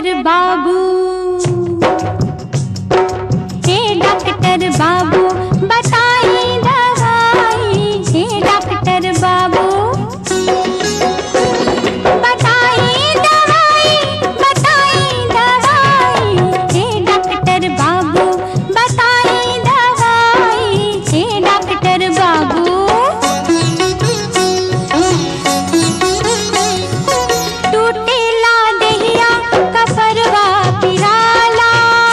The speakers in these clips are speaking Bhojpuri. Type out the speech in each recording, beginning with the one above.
डॉक्टर बाबू हे डॉक्टर बाबू बताई दवाई हे डॉक्टर बाबू बताई दवाई बताई दवाई हे डॉक्टर बाबू बताई दवाई हे डॉक्टर बाबू टूटेला देहिया कफरवा पिराला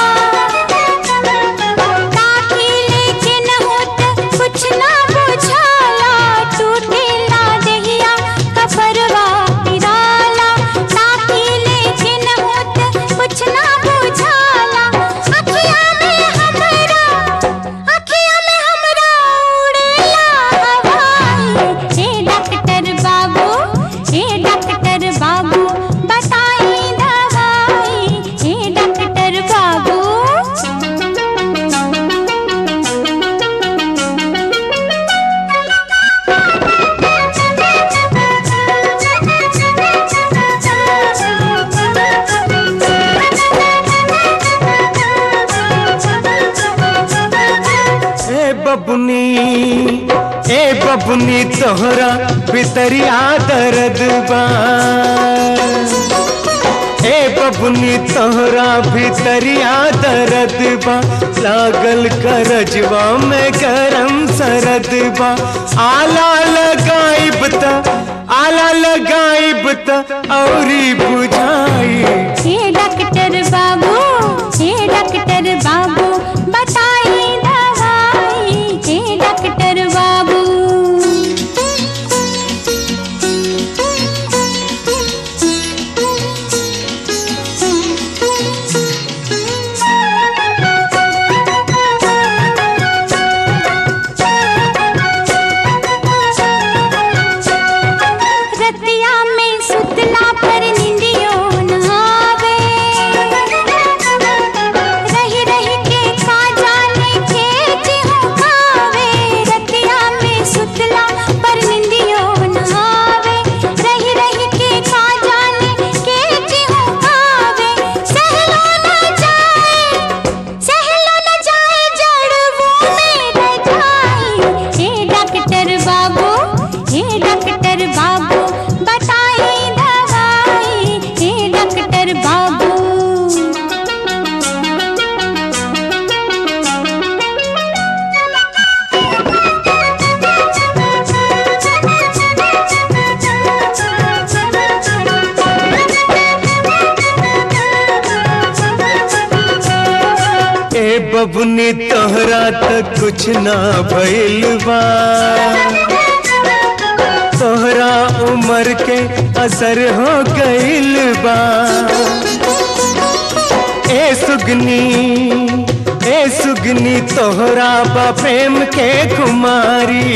ताकि लेकिन होत कुछ ना बुझाला टूटेला देहिया कफरवा पिराला ताकि लेकिन होत कुछ ना बुझाला अखिया में हमरा अखिया में हमरा उड़ेला हवाई हे डॉक्टर बाबू हे डॉक्टर बाबू बताई दवाई हे डॉक्टर बाबू ए बबुनी ए बबुनी तोहरा भितरिया दर्द बा ए बबुनी तोहरा भितरिया दर्द बा लागल करजवा में गरम सरद बा आला लगाइब त आला लगाइब त औरी बुझाई हे डॉक्टर बाबू हे डॉक्टर बाबू बताई दवाई हे डॉक्टर बाबू रतिया में सुतला पर निंदियो न आवे रही रही के का जाने खेच हो खावे रतिया में सुतला पर निंदियो न आवे रही रही के का जाने खेच हो खावे सहलो न जाए सहलो न जाए जड़वों में रजाई हे डॉक्टर बाबू हे डॉक्टर बाबू बताई दवाई हे डॉक्टर बाबू ए बबुनी तोहरा त कुछ ना भइल बा तोहरा उम्र के असर हो गइल बा ए सुगनी ए सुगनी तोहरा बा प्रेम के कुमारी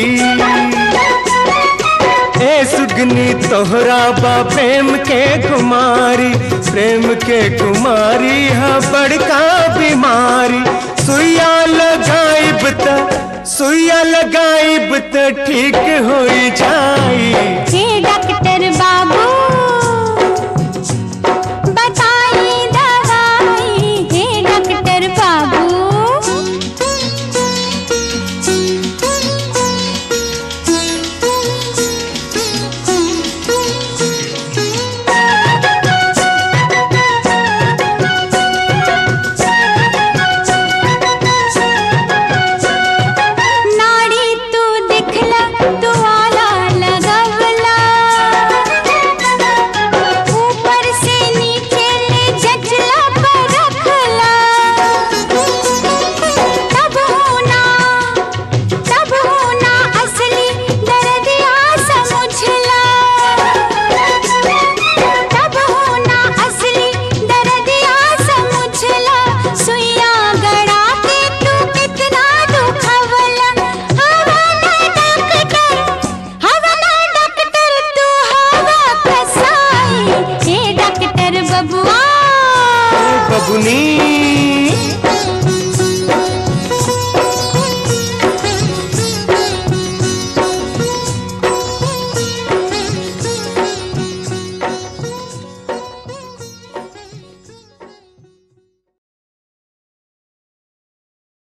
ए सुगनी तोहरा बा प्रेम के कुमारी प्रेम के कुमारी हा बड़का बीमारी सुइया लगाइब त सुइया लगाइब त ठीक होई जाई हे डॉक्टर बाबू बताई दवाई हे डॉक्टर बाबू नाड़ी तू दिखला तू आला लगवला ऊपर से नीचे ले जचला पर रखला तब होना तब होना असली दर्दिया समझला तब होना असली दर्दिया समझला सुइया गड़ा के तू कितना दुखवला हवा ना डॉक्टर हवा ना डॉक्टर तू हवा कसाई हे डॉक्टर बबुआ बबुनी